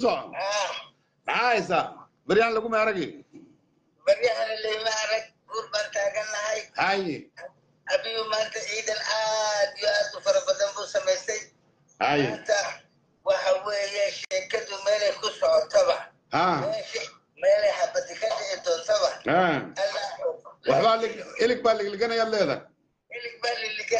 soco ah maxaa haysaa baryaan lagu maaragi baryahan leyma arag guur baan taagannahay haye abiyu maanta ciidan aad iyo aad u fara badan buu samaystay haye maanta waxa weeye sheekadu meelay ku socotaba ha meesha meelay xabadi ka dhici doontaba ha allah waxbaa lig- ilig baa ligliganayaad leedahay ilig baa liliga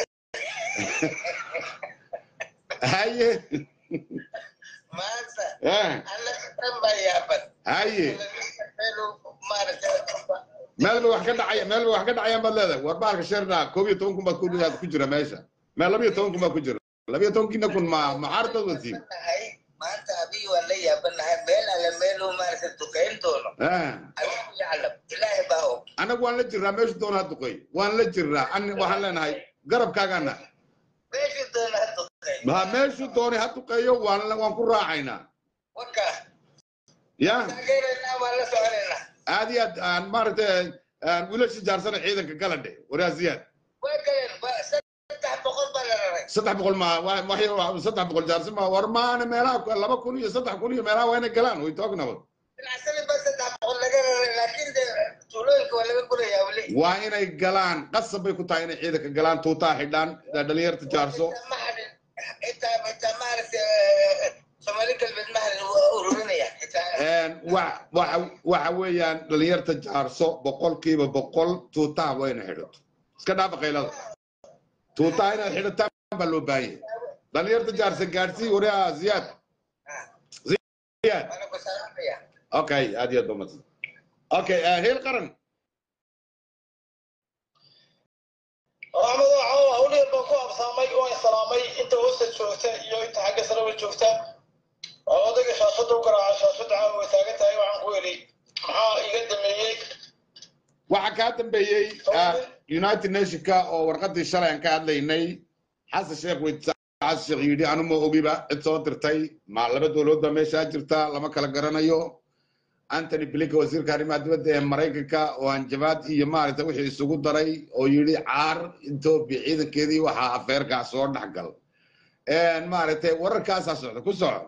haye maanta ha alla dhan baa yaaban haye meelu maaragtay meel ba wax ka dhacaya meel ba wax ka dhacayaan baad leedahay war baalka sheerna koob iyo toban kun baad ku ku jira meesha meel laba iyo toban kun baa ku jira laba iyo toban kiina kun ma maxaartood wasiin nahay maanta abiyu waan la yaabanahay meel alle meeluu maaragtay dukayn doono ha allahu yaclam ilaahay baa og anagu waan la jirnaa meeshu doona ha duqeey waan la jirnaa an waxaan leenahay garabkaagana meeshuu doona ha duqay ha meeshu doonay ha duqeeyo waan la- waan ku raacaynaa waka ya taageeraynaa waan la soconaynaa aad iyo aad aan maaragtay aan wiilasha jaarsana ciidanka gala dhe waraasiyaad way galeen ba- saddex boqol baa la raray saddex boqol ma wa- waxay saddex boqol jaarsan ma war maana meelaha laba kun iyo saddex kun iyo meelaha waa inay galaan way toognaba dhinacsanin baa saddex boqol laga raray laakiin de tuulooyinka waa laga gurayaa weli waa inay galaan qasab bay ku tahay inay ciidanka galaan tuutaa xidhaan dhalinyarta jaarso Xitaa ma hadhin xitaa xitaa maaragtay soomaali galbeed ma hadhin waa ururinaya xitaa wa- waxa waxa weeyaan dhalinyarta jaarso boqolkiiba boqol tuutaha waa inay xidhato iska dhaafa qaylada tuutaha inaad xidhataan baa loo baahan yahay dhalinyarta jaarsa gaadhsii waraa ziyaad ziyaad waana ku salaamaya okay aad iyo aad ba mahadsan okay heel qaran axmed waxaa hawlihii baan ku absaamay waan salaamay inta hoosta joogta iyo inta xagga sareba joogta oo odayga shaashada u garaaca shaashada caawa way taagan tahay waxaan ku yidhi maxaa iga dameeyey waxaa kaa dambeeyey ah, united nationka oo warqadii shalay aan ka hadlaynay xasan sheekh weydiisa xasan sheekh yidhi anu ma ogiba cid soo dirtay ma laba dowladood baa meeshaa jirta lama kala garanayo antony blinka wasiirka arrimaha dibadda ee maraykanka oo hanjabaad iyo maaragtay wixii isugu daray oo yidhi caar etoobiya ciidankeedii waxaa afeerkaa soo dhexgal maaragtay wararkaasaa socda ku soco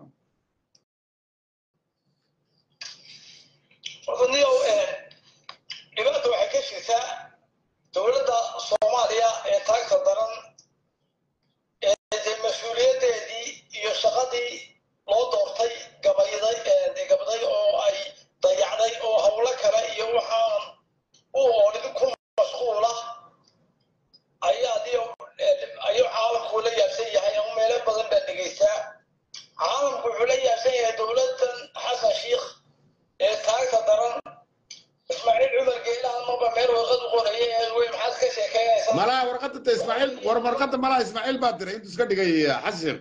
niyow dhibaata waxay ka jirtaa dowladda soomaaliya ee taagta daran ee dee mas-uuliyadeedii iyo shaqadii loo doortay gabayday ee gabday oo ay dayacday oo howlo kale iyo waxaan u oolid ku mashquula ayaa dio ayuu caalamku la yaabsan yahay ama meelo badan baa dhegaystaa caalamku wuxuu la yaabsan yahay dowladdan xasan shiikh ee taagta daran ismaaciil cumar geelahan maba meel warqad u qoraya ee wey maxaad ka sheekeynaysaa malaha warqadda ta ismaaciil war warqadda malaha ismaaciil baa diray intuu iska dhigay xasan sheekh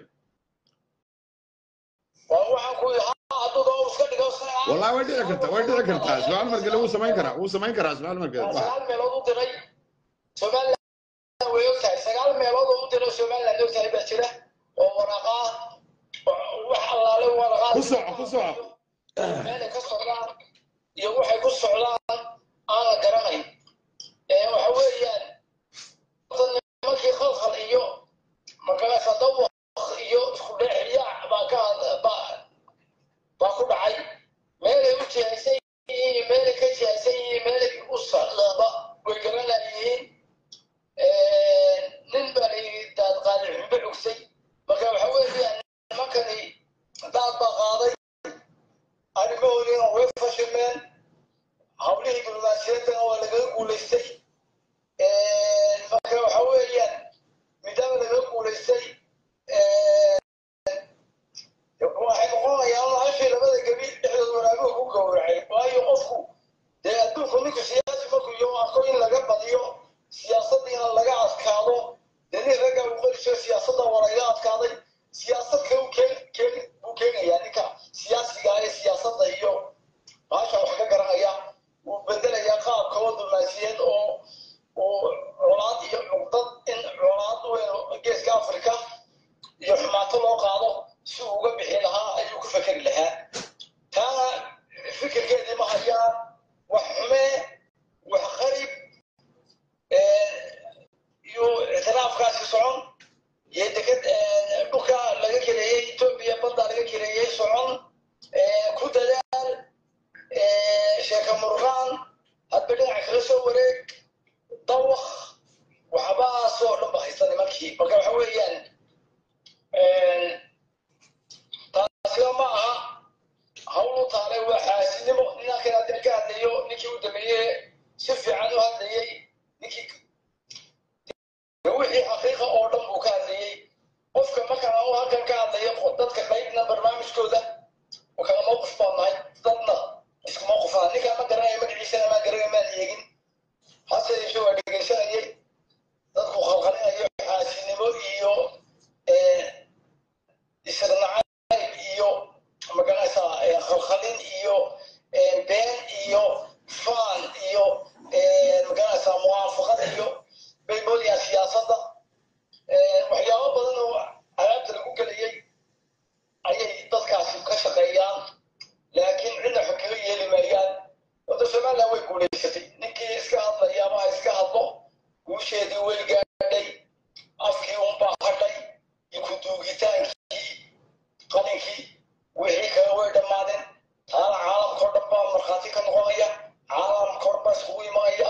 waa waxaan ku yidhi ha hadduu doo iska dhigo والله way dhici kartaa way dhici kartaa ismaaciil markale wuu samayn karaa wuu samayn karaa ismaaciil markale wax sagaal meelood u diray somaliland way ogtahay sagaal meelood oo u diray somaliland ogtahay baa jira oo waraqaa wax allaale waraqaa ku soco ku soco meelay ka socdaan iyo waxay ku socdaan aan la garanayn ee waxa weeyaan horta nimankii khalkhal iyo markaasa dawaq iyo isku dheexiyaac baa ka baa baa ku dhacay meelay u jihaysan yihiin iyo meelay ka jihaysan yihiin meelay u socdaaba way garanayihiin nin baa la yidhi daad qaaday xumbe cugsay marka waxa weeyaan nimankani daad baa qaaday arrimahoodiina way fashilmeen hawlihii diblomaasiyaddana waa lagaga guulaystay marka waxa weeyaan midaama lagaga guulaystay waxay noqonayaan hashii labada gebi dhexdood waraabuhu ku gowracay waayo qofku dee adduunku ninku siyaasi markuu iyo arko in laga badiyo siyaasadiina laga adkaado dee nin ragga uu qoriso siyaasadda waa laga adkaaday siyaasad kale uu keen keen buu keenayaa ninka siyaasiga ee siyaasadda iyo baasha wax ka garanaya wuu bedelayaa qaab kalo diblomaasiyeed oo oo colaad iyo cuqdad in colaad weyn geeska afrika iyo xumaato loo qaado si uu uga bixi lahaa ayuu ku fekeri lahaa taana fikirkeedii ma hayaan wax xumee wax qarib iyo ictiraafkaasi socon iyo deked dhulka laga keleeyey etoobiya badda laga keleeyey socon dabakhalin iyo been iyo faan iyo magaranaysaa muwaafaqad iyo bay moodayaan siyaasadda waxyaabo badan oo alaabta lagu gelayay ayay dadkaasi ka shaqeeyaan laakiin cidna xog kaga yeeli maayaan wadda somaliland way guulaysatay ninkii iska hadlaya ama ha iska hadlo guusheedii way gaadhay afkii unbaa hadhay ikuduugitaankii qalinkii wixii kale way dhammaadeen taana caalamkao dhan baa markhaati ka noqonaya caalamkao dhan baa iskugu imanaya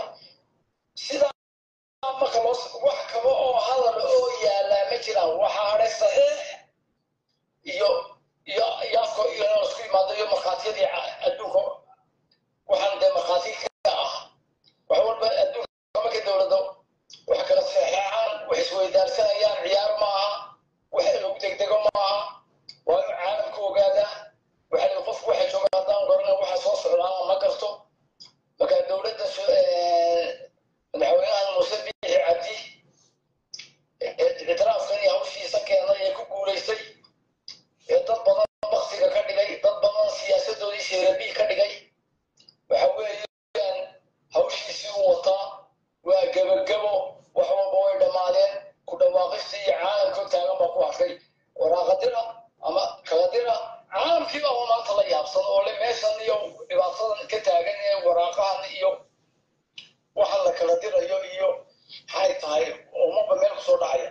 sidaa marka loo wax kaba oo hadal oo yaalaa ma jiraan waxaa hadhay saxiix iyo iyo iyo afka iyo inuu isku yimaado iyo markhaatiyadii adduunka waxaan dee markhaati ka ah wax walba adduunka marka dowladda wax kala saxeexaan wax isweydaarsanayaan ciyaar ma aha wax lagu degdego ma aha waa inuu caalamka ogaadaa waxa la qofku waxa jooga haddaan garanay waxa soo socdaana ma garto marka dowladda madaxweynahan muuse biixi cabdi ictiraafkan iyo hawshiisa keenay ee ku guulaystay ee dad badan baksiga ka dhigay dad badan siyaasadoodii seerabii ka dhigay waxa weeyaan hawshiisii u wataa waa gebagebo wax walba way dhammaadeen ku dhawaaqistii iyo caalamka taagan baa ku arkay waraaqadira ama kaladira caalamkii baa maanta la yaabsan oo le meeshan iyo dhibaatadan ka taagan ee waraaqahan iyo waxan la kala dirayo iyo maxay tahay umaba meel kusoo dhacaya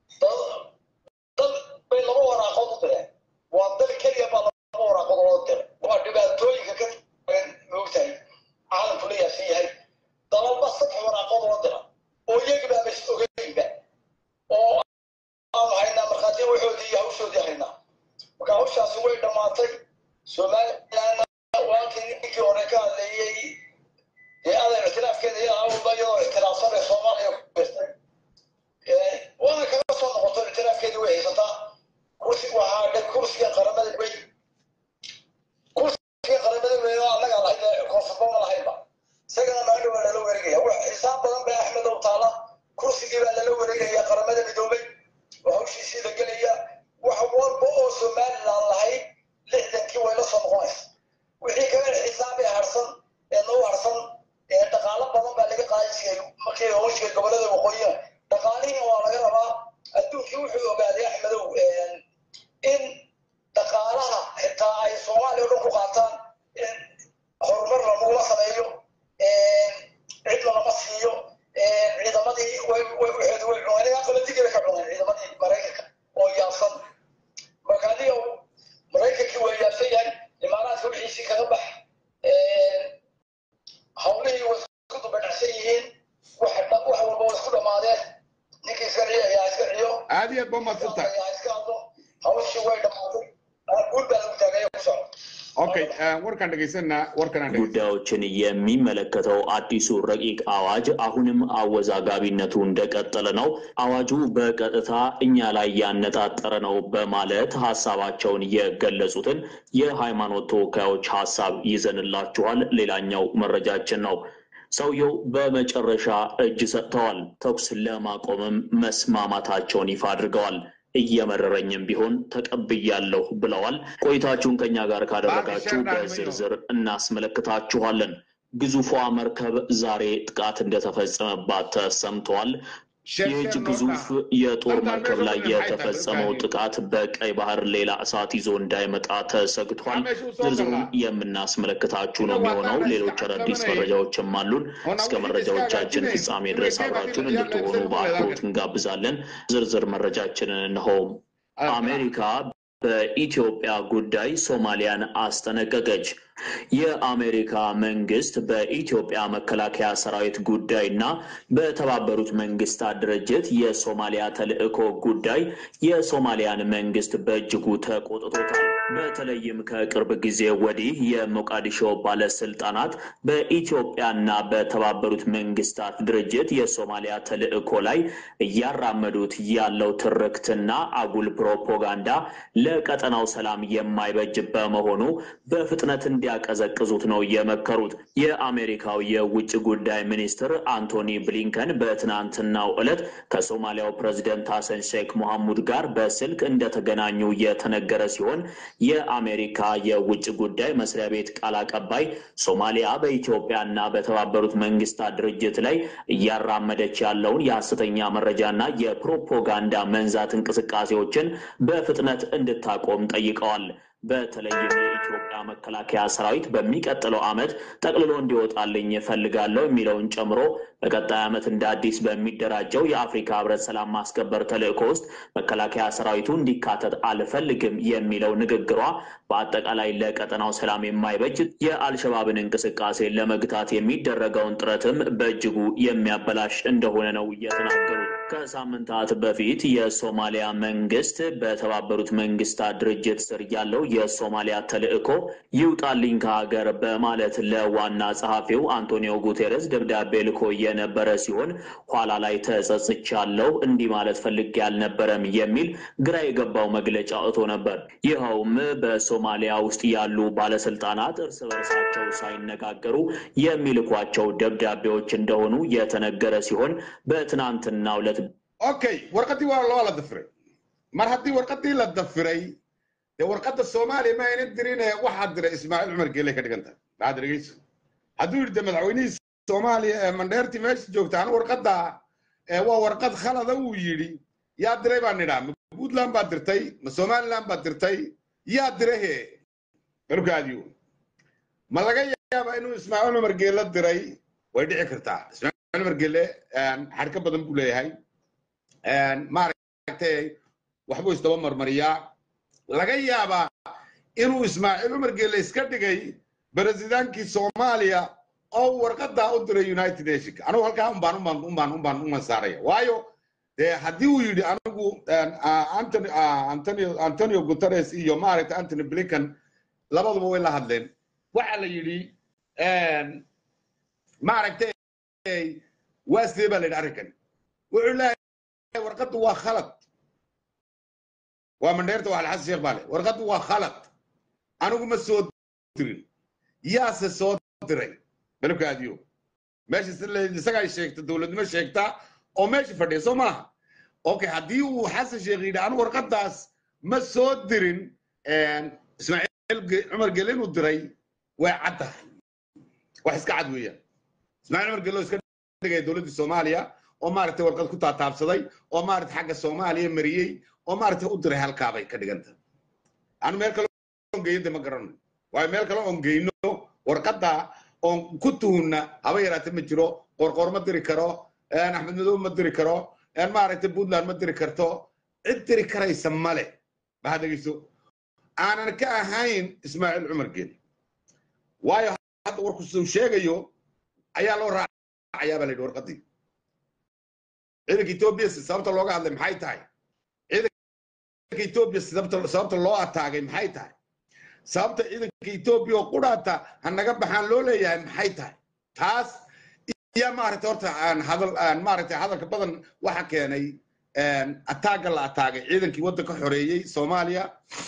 dad bay laba waraaqood u direen waa dal keliya baa laba waraaqood loo diray waa dhibaatooyinka ka taagan moogtahay caalamku la yaabsan yahay dalalba saddex waraaqood loo dira oo iyagibaaba is ogeynba oo aanu haynaa markhaatiya waxoodii iyo hawshoodii haynaa marka hawshaasi way dhammaatay somalilandna waankii ninkii hore ka hadleeyey dee adan ictiraafkeeda iyo awalba iyadoo ictiraafsan ee soomaaliya ku birtay waana kaga soo noqoto ictiraafkeedii way haysataa kursi waxaa dhe kursiga qaramada wey kursiga qaramada wey oo annaga lahayd koonfurba ma lahaynba isagana maadhow waa lala wareegaya wax xisaab badan bay axmed ow taala kursigii baa lala wareegaya qaramada midoobay oo hawshiisii la gelaya wax walba oo somaliland lahayd lixdankii way la soo noqonaysa wixii kale xisaab ee harsan ee noo harsan ee dhaqaalo badan baa laga qaadi jiray markii hawshiga gobolada waqooyiga dhaqaalihii waa laga rabaa adduunkii wuxuu ogaaday axmedow in dhaqaalaha xitaa ay soomaaliya o dhan ku qaataan in horumar lagula sameeyo cidna lama siiyo ciidamadii waxeedu way cuneen ilaa qabadigii bay ka cuneen ciidamadii maraykanka oo yaabsan marka adiga maraykankii waa yaabsan yahay imaaraadka wixiisii kaga bax hawlihii way isku dubadhacsan yihiin wax walba way isku dhammaadeen ninkii iska ciyo ayaa iska ciyo aad iyo aad ba mahadsantahay ayaa iska hadlo hawshii way dhammaatay guul baa lagu taagaya ku socdo okay warkaan dhegeysanaa warkaan ጉዳዮችን የሚመለከተው አዲሱ ረቂቅ አዋጅ አሁንም አወዛጋቢነቱ እንደቀጠለ ነው። አዋጁ በቀጥታ እኛ ላይ ያነጣጠረ ነው በማለት ሀሳባቸውን የገለጹትን የሃይማኖት ተወካዮች ሀሳብ ይዘንላችኋል። ሌላኛው መረጃችን ነው። ሰውየው በመጨረሻ እጅ ሰጥተዋል። ተኩስ ለማቆምም መስማማታቸውን ይፋ አድርገዋል። እየመረረኝም ቢሆን ተቀብያለሁ ብለዋል። ቆይታችሁን ከኛ ጋር ካደረጋችሁ በዝርዝር እናስመለክታችኋለን። ግዙፏ መርከብ ዛሬ ጥቃት እንደተፈጸመባት ተሰምተዋል። ይህች ግዙፍ የጦር መርከብ ላይ የተፈጸመው ጥቃት በቀይ ባህር ሌላ እሳት ይዞ እንዳይመጣ ተሰግቷል። ዝርዝሩን የምናስመለክታችሁ ነው የሚሆነው። ሌሎች አዳዲስ መረጃዎችም አሉን። እስከ መረጃዎቻችን ፍጻሜ ድረስ አብራችሁን እንድትሆኑ በአክብሮት እንጋብዛለን። ዝርዝር መረጃችንን እንሆ። አሜሪካ በኢትዮጵያ ጉዳይ ሶማሊያን አስጠነቀቀች። የአሜሪካ መንግስት በኢትዮጵያ መከላከያ ሰራዊት ጉዳይና በተባበሩት መንግስታት ድርጅት የሶማሊያ ተልዕኮ ጉዳይ የሶማሊያን መንግስት በእጅጉ ተቆጥቶታል። በተለይም ከቅርብ ጊዜ ወዲህ የሞቃዲሾ ባለስልጣናት በኢትዮጵያና በተባበሩት መንግስታት ድርጅት የሶማሊያ ተልዕኮ ላይ እያራመዱት ያለው ትርክትና አጉል ፕሮፓጋንዳ ለቀጠናው ሰላም የማይበጅ በመሆኑ በፍጥነት እንዲያቀዘቅዙት ነው የመከሩት። የአሜሪካው የውጭ ጉዳይ ሚኒስትር አንቶኒ ብሊንከን በትናንትናው ዕለት ከሶማሊያው ፕሬዚደንት ሐሰን ሼክ መሐሙድ ጋር በስልክ እንደተገናኙ የተነገረ ሲሆን የአሜሪካ የውጭ ጉዳይ መስሪያ ቤት ቃል አቀባይ ሶማሊያ በኢትዮጵያና በተባበሩት መንግስታት ድርጅት ላይ እያራመደች ያለውን የሐሰተኛ መረጃና የፕሮፓጋንዳ መንዛት እንቅስቃሴዎችን በፍጥነት እንድታቆም ጠይቀዋል። በተለይም የኢትዮጵያ መከላከያ ሰራዊት በሚቀጥለው ዓመት ጠቅልሎ እንዲወጣልኝ እፈልጋለሁ የሚለውን ጨምሮ በቀጣይ ዓመት እንደ አዲስ በሚደራጀው የአፍሪካ ህብረት ሰላም ማስከበር ተልዕኮ ውስጥ መከላከያ ሰራዊቱ እንዲካተት አልፈልግም የሚለው ንግግሯ በአጠቃላይ ለቀጠናው ሰላም የማይበጅ የአልሸባብን እንቅስቃሴ ለመግታት የሚደረገውን ጥረትም በእጅጉ የሚያበላሽ እንደሆነ ነው የተናገሩት። ከሳምንታት በፊት የሶማሊያ መንግስት በተባበሩት መንግስታት ድርጅት ስር ያለው የሶማሊያ ተልዕኮ ይውጣልኝ ከሀገር በማለት ለዋና ጸሐፊው አንቶኒዮ ጉቴሬስ ደብዳቤ ልኮ የነበረ ሲሆን ኋላ ላይ ተጸጽቻለሁ፣ እንዲህ ማለት ፈልጌ አልነበረም የሚል ግራ የገባው መግለጫ አውጥቶ ነበር። ይኸውም በሶማሊያ ውስጥ ያሉ ባለስልጣናት እርስ በርሳቸው ሳይነጋገሩ የሚልኳቸው ደብዳቤዎች እንደሆኑ የተነገረ ሲሆን በትናንትናው ዕለት okay warqadii waa loo la dafiray mar haddii warqadii la dafiray dee warqadda soomaaliya ma aynan dirin ee waxaa diray ismaaciil cumar geeley ka dhigan tahay maxaad dhegeyso hadduu yidhi de madaxweynihii soomaaliya ee mandheertii meesha joogta anu warqadda ee waa warqad khalada uu yidhi yaa diray baan nidhaa ma puntland baad dirtay ma somaliland baad dirtay yaa diray he markaadiyo ma laga yaaba inuu ismaaciil cumar geele diray way dhici kartaa ismaaciil cumar geele xadhka badan buu leeyahay maaragtay waxbuu isdaba marmariyaa laga yaabaa inuu ismaaciil cumar geele iska dhigay beresidaankii soomaaliya oo warqadaa u diray united nationka anugu halkaa umbaan umbaan umbaan umbaan uman saaraya waayo dee haddii uu yidhi anigu antony antonio antonio guterres iyo maaragtay antony blinken labaduba way la hadleen waxaa la yidhi maaragtay waa sidee baa la yidhi arrinkan wuxuu leeyahay warqaddu waa khalad waa mandheerta waa alxasan sheekh baale warqaddu waa khalad anigu ma soo dirin yaase soo diray balabkaadiyo meesha isagaa sheegta dowladnimo sheegtaa oo meesha fadhiya soo maaha okay haddii uu xasan sheekh yidhi anigu warqaddaas ma soo dirin ismaaciil cumar gele inuu diray way caddahay wax iska cad weeyaan ismaaciil cumar gele oo iska dhigaya dowladdii soomaaliya oo maaragtay warqad ku taataabsaday oo maaragtay xagga soomaaliya mariyey oo maaragtay u diray halkaabay ka dhiganta anu meel kale oon geeyo de ma garano waayo meel kale oon geyno warqadda oon ku tuhunna haba yaraate ma jiro qorqor ma diri karo axmed madow ma diri karo maaragtay puntland ma diri karto cid diri karaysa male maxaad dhegeyso aanan ka ahayn ismaaciil cumar geeli waayo hadda warku suu sheegayo ayaa loo raacayaa baa la yidhi warqaddii ciidanka etoobiya sababta looga hadlay maxay tahay ciidanka etoobiya sababta loo ataagay maxay tahay sababta ciidanka etoobiya oo qudhaata ha naga baxaan loo leeyahay maxay tahay taas iyo maaragtay horta aan hadal aan maaragtay hadalka badan waxa keenay ataaga la ataagay ciidankii waddanka xoreeyey soomaaliya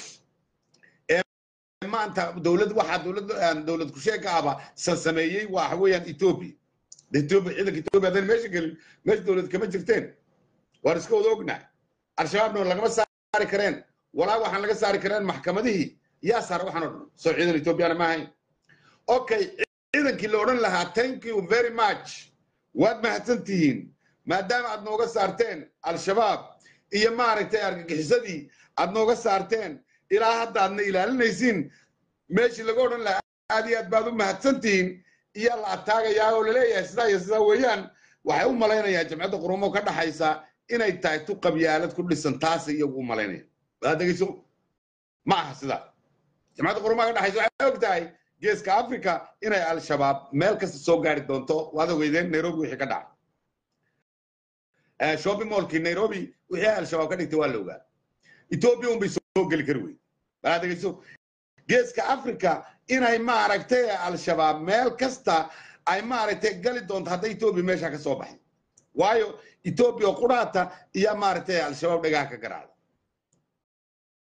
maanta dowlad waxaa dowlad dowlad kusheega ahba sasameeyey waxa weeyaan etoobiya etoobiya ciidanka etoobiya haddaan meesha gelin meesha dowlad kama jirteen waan iska wada ognahay al-shabaabna lagama saari kareen walaa waxaan laga saari kareen maxkamadihii yaa saara waxaan oo dhan soo ciidan etoobiyana ma ahayn okay ciidankii la odhan lahaa thank you very much waad mahadsan tihiin maadaama aad nooga saarteen al-shabaab iyo maaragtay argagixisadii aad nooga saarteen ilaa hadda aadna ilaalinaysiin meeshii laga odhan lahaa aad iyo aad baad u mahadsan tihiin iyo la ataagayaa oo laleeyahay sidaa iyo sidaa weeyaan waxay u malaynayaan jamciyadda qurumo ka dhaxaysa inay tahay tu qabyaalad ku dhisan taasay iyagu u malaynayaan waad dhegeyso ma aha sidaa jamciyadda qurumaha ka dhaxaysa waxay og tahay geeska africa inay al-shabaab meel kasta soo gaari doonto waad ogeydeen nairobi wixii ka dhacay shopping mallkii nairobi wixii al-shabaab ka dhigtay waa la ogaa etoobiya unbay soo geli kari wey balaad dhegeyso geeska africa inay maaragtay al-shabaab meel kasta ay maaragtay gali doonto hadday etoobiya meesha ka soo baxay waayo etoobiya quraata iyo maaragtay al-shabaab dhagaha ka garaacda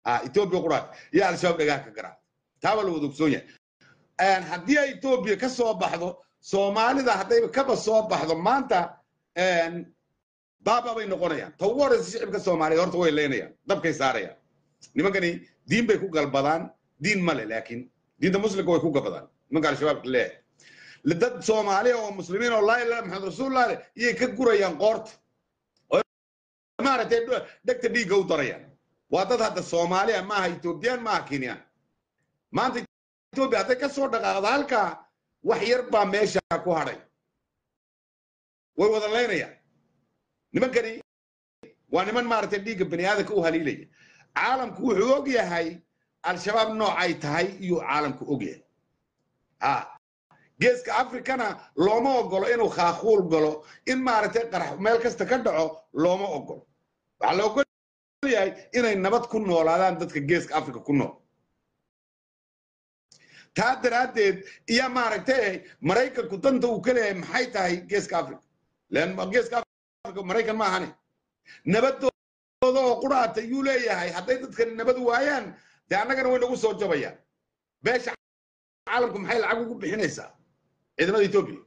ha etoobiya quraat iyo al-shabaab dhagaa ka garaa taaba la wada ogsoon yahay haddii ay etoobiya ka soo baxdo soomaalida haddayba kaba soo baxdo maanta baaba bay noqonayaan ta ugu horeysa shicibka soomaaliya horta way leynayaan dabkay saarayaan nimankani diin bay ku galbadaan diin male laakiin diinta muslimka way ku gabadaan nimanka al-shabaabka leeyahay dad soomaaliya oo muslimiin oo laa ilaha maxamed rasuulullah leh iyay ka gurayaan qoorta oo maaragtay dhegta dhiigga u darayaan waa dad hadda soomaaliya maaha etoobiyaan maaha kenyaan maanta etoobiya hadday ka soo dhaqaaqdo halkaa wax yar baa meesha ku hadhay way wada leynayaan nimankani waa niman maaragtay dhiigga bani aadamka u haliilaya caalamku wuxuu og yahay al-shabaab noocay tahay iyuu caalamku og yahay ha geeska afrikana looma ogolo inuu khaakuul galo in maaragtay qarax meel kasta ka dhaco looma ogolo waxaa la ogol yahay inay nabad ku noolaadaan dadka geeska afrika ku nool taa daraaddeed iyo maaragtay maraykanku danta uu ka leeyahay maxay tahay geeska afrika len geeska afrika maraykan ma ahane nabadooda oo quraata yuu leeyahay hadday dadkani nabad waayaan dee annagana way nagu soo jabayaan beesha caalamku maxay lacag ugu bixinaysaa ciidamada etoobiya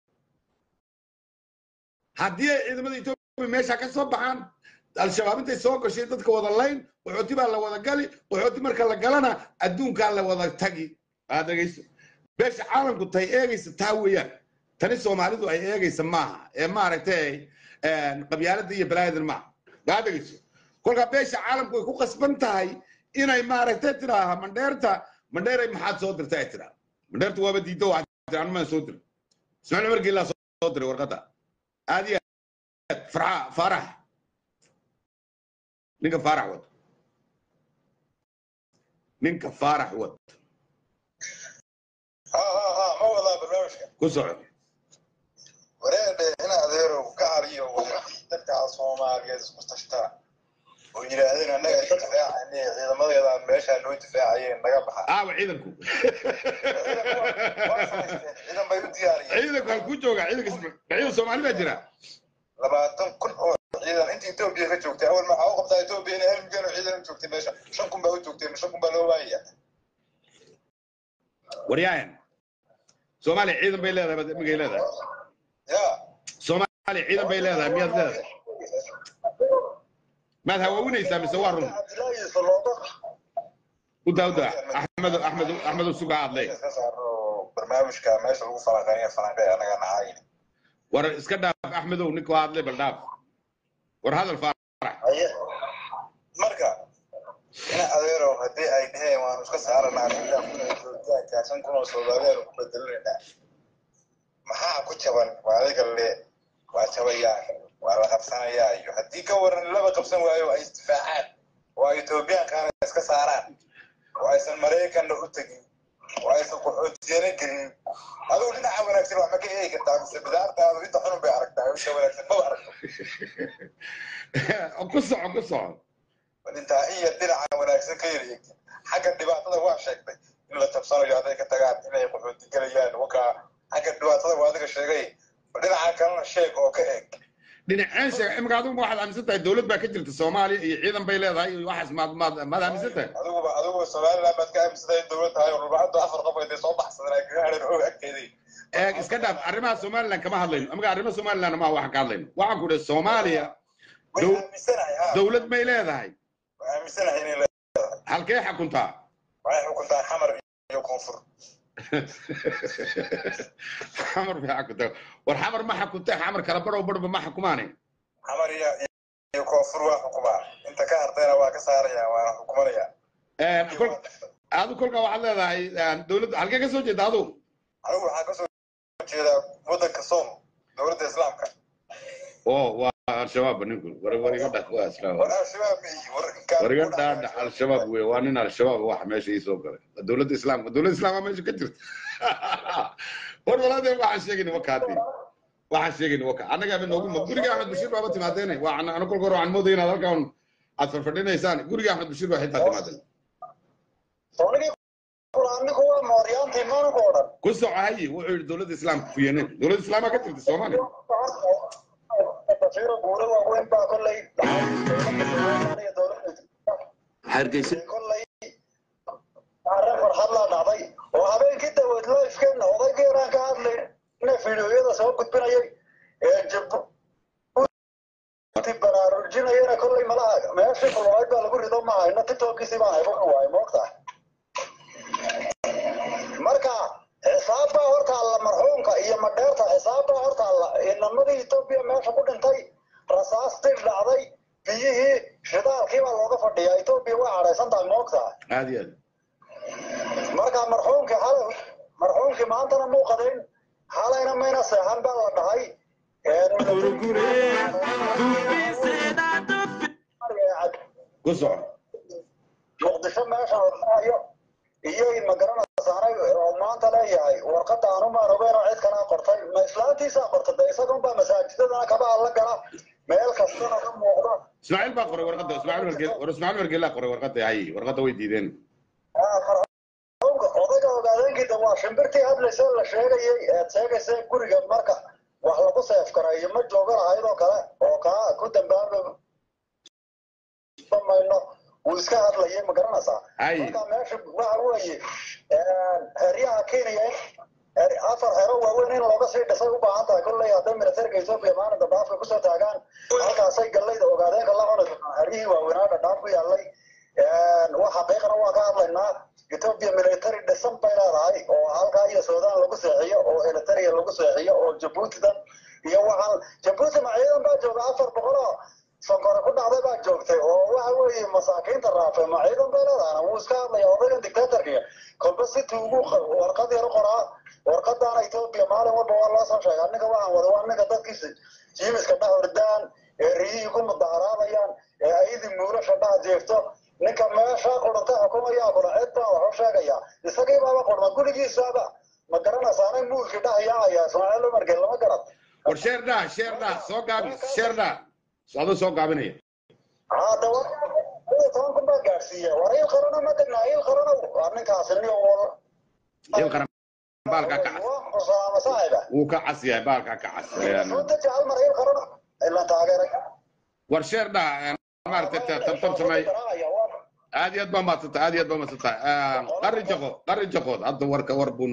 haddii ay ciidamada etoobiya meesha ka soo baxaan al-shabaab intay soo gashay dadka wada layn qaxooti baa la wada gali qaxooti marka la galana adduunkaa la wada tagi aad dhegayso beesha caalamku tay eegaysa taa weeyaan tani soomaalidu ay eegaysa maaha ee maaragtay qabyaalada iyo balaayadan maaha aad dhegayso kolkaa beesha caalamku way ku qasban tahay inay maaragtay tidaaha mandheerta mandheeray maxaad soo dirta ay tidhaa mandheerta waaba diiddo waxaa tiri anumaan soo dirin ismaaciil cumar geelaa soo diray warqadda aad iyo aad farxa faarax ninka faarax wad ninka faarax wad ha ha ha ma wadaa barnaamijka ku soco wareedhe in adeerow ka caliyo dadka soomaaliyeed isku tashtaa oo yidhaahdeen annaga ka difaacane ciidamadeeda meeshaa noo difaacayeen naga baxa aawa ciidanku waa samaysteen ciidan bay u diyaariyeen ciidanku halkuu joogaa ciidanka ciidan soomaali baa jira labaatan kun oo ciidan inta etoobiya ka joogtay awal maxaa u qabtaa etoobiya inay hal milyan oo ciidan u joogtay meesha shan kun baa u joogtay shan kun baa loo waayaya waryaayan soomaaliya ciidan bay leedahay baad imigay leedahay ya soomaaliya ciidan bay leedahay miyaad leedahay maad hawaawinaysaa mise waa run cabdilaahiisa looga u daa u daa axmed axmed axmed usuga hadlay iska saaro barnaamijka meesha lagu falanqeynaya falanqeey anaga nahay war iska dhaaf axmedow ninka waa hadlay bal dhaaf war hadal faarax Haye. marka ina adeerow haddii ay dheheen waanu iska saaranaa ilaa kun iyo joogitaanka shan kun oo soomaaliyeed ku bedelinayna maxaa ku jaban waa adiga le waa jabayaa waa la qabsanayaa iyo haddii ka waran laba qabsan waayo ay isdifaacaan oo ay etoobiyaankaana iska saaraan oo aysan maraykanna u tegin oo aysan qaxootiyana gelin adigu dhinaca wanaagsan wax ma ka eegi kartaa mise bidaartaadu inta xunun bay aragtaa inta wanaagsan maba aragto ku soco ku soco intaa iyo dhinaca wanaagsan ka yar eegtin xagga dhibaatada waa sheegtay in la tabsanayo hadday ka tagaan inay qaxooti gelayaan wakaa xagga dhibaatada waa adiga sheegay dhinaca kalena sheeg oo ka eeg dhinaceen sheeg imika adigu waxaad aaminsan tahay dowlad baa ka jirta soomaaliya iyo ciidan bay leedahay iyo waxaas maad maad maad aaminsan tahay adiguba adiguba somaliland baad ka aaminsantahay dowlad tahay oo rubacadu afar qof ay soo baxsadeen ay kaga hadheen og agteedii eeg iska dhaaf arrimaha somaliland kama hadlayno amiga arrimaha somaliland ma waxaan ka hadlayno waxaan ku dhahay soomaaliya way Dow- aaminsanahay ha dowlad may leedahay way aaminsanahay inay leedahay halkee xakuntaa waxay xukuntaa xamar iyo koonfur xamar bay xakuntaa war xamar ma xakuntay xamar kala badhow badhba ma xukumaanay xamar iyo iyo koonfur waa xukumaa inta ka hartayna waa ka saarayaan waana xukumanayaan kol adu kolkaa waxaad leedahay dowladda halkee ka soo jeeda adu anigu waxaa kasoo jeedaa waddanka soom dowladda islaamka oo waa al-shabaab ninku war war iga dhaaf waa islaam war al-shabaab ma ihi war inkaan war iga ku dhaadhac dhaxayso. al-shabaab wey waa nin al-shabaab wax meesha ii soo galay dowladda islaamka dowladda islaamka meesha ka jirta war walaadeen waxaan sheegayni waka haddii waxaan sheegayni waka annaga ba noogu guriga axmed bashiir baaba timaadeene waa anu kolka hore waxaan moodaya inaad halkan aad farfadhinaysaan guriga axmed bashiir baa xitaa timaadeen Soonigii Quraanigu waa mooryaantii maanku oo dhan. ku soco haye wuxuu yidhi dowladda islaamka ku yeeneen dowladda islaamka ka jirta soomaaliya Basiiro guura waaweyn baa kolley dhacay. Dowladda Soomaaliya dowladda hargeysa kollay arrin farxad laa dhacday oo habeenkii daweed lifeken odaygii yaraan ka hadlayna fiidiyoyada soo gudbinayay ee jabuuti baraarujinayana kollay malaha meeshii kulwayd baa lagu rido ma hayno tiktokiisii baan haybo waay moogtaa marka xisaab baa horta alla marxuumka iyo madheerta xisaab baa horta alla inamadii etoobiya meesha ku dhintay rasaastii dhacday biyihii shidaalkii baa looga fadhiyaa etoobiya waa cadhaysan tahay moogtaa aad iyo aad marka marxuumkii xalay marxuumkii maantana muuqadeen xalayna mayna seexan baa la dhahay ku soco muqdisho meesha hormaayo iyay magaranaysaanay oo maanta leeyahay warqadda aanu maarogeen oo cid kalaa qortay ma islaantiisaa qortay de isagun baa masaajidadana kaba alla gala meel kastana ka muuqda ismaaciil baa qoray warqadda ismaaciil wargeel war ismaaciil wargeelaa qoray warqadda hay warqadda way diideen marxuumka odayga ogaadeenkiida waa shimbirtii hadlaysa la sheegayay eed sheegaysa guriga marka wax lagu seef gareeyo ma jooga lahayd oo kale oo kaa ku dambaaba mayno wuu iska hadlayay ma garanaysaa Ay. marka meesha waxa weeye heryaha kenya afar xero waaweyn in looga sii dhisay u baahan tahay kolley hadday militariga etoobiya maalinta dhaafka kusoo taagaan halkaasay gallayda ogaadeenka la cuni doonaan heryihii waaweynaa dhadhaaf ku yaallay wax xaqiiqana waa ka hadlaynaa etoobiya military dhisan bay leedahay oo halkaa iyo suudaan lagu seexiyo oo eritrea lagu seexiyo oo jabuutidan iyo waxaan jabuuti ma ciidan baa jooga afar boqol oo sonkore ku dhacday baa joogtay oo waxa weeye masaakiinta raafe ma ciidan bay leedahay wuu iska hadlaya odaygan dictatorka kolba si tuugu warqad yar u qoraa warqadana etoobiya maalin walba waa loo soo sheegaa ninka waxaan wada waa ninka dadkiisa jiimiska dhex hordaan ee riyihii ku mudaharaadayaan ee ayadii muulasha dhex jeefto ninka meesha qurunta xukumayaa kula cid baa wax u sheegaya isagii baaba qurma gurigiisaaba ma garanaysaanay muulkii dhex yaacaya ismaaciil umargel lama garad war sheer dhaa sheer dhaa soo gaabi sheer dhaa adoo soo gaabinaya hadda wa toban kun baa gaadhsiiya war il qarano ma degnaa il qarano waa ninkaasi niyo wal il qaran baalkaa ka cas xusaama saaxiba wuu ka cas yahay baalkaa ka cas soo deji hal mar il qarano ilan taageeray war sheer dhaa maaragtay tabtab samey aad iyo aad baa maadsantahay aad iyo aad baa maadsantahay qarri jaqo qarri jaqood hadda warka war buu